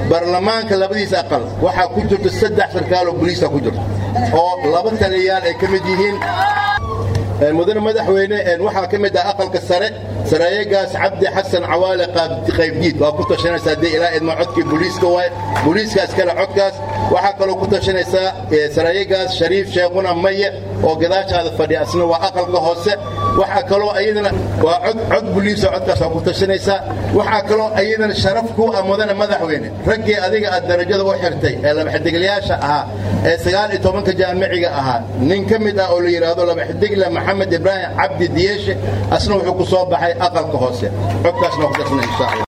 baarlamaanka labadiisa aqal waxaa ku jirta saddex sarkaaloo boliisa ku jirta oo laba taliyayaal ay ka mid yihiin mudane madaxweyne waxaa ka mid ah aqalka sare sareeyagaas cabdi xasan cawaale qaybdiid waa ku tashanaysaa dee ilaa idma codkii booliiska waay booliiskaas kale codkaas waxaa kaloo ku tashanaysaa sareeyagaas shariif sheekhuna maye oo gadaashaada fadhiya asna waa aqalka hoose waxaa kaloo ayadana waa cod cod boliisa codkaas waa ku tashanaysaa waxaa kaloo ayadana sharaf ku ah mudane madaxweyne raggii adiga aad darajada u xirtay ee labaxidiglayaasha ahaa ee sagaal iyo tobanka jaamiciga ahaa nin ka mid ah oo la yidhaahdo labaxidigle maxamed ibraahim cabdi diyeeshe asna wuxuu ku soo baxay aqalka hoose codkaasna waa ku tashanay insha allah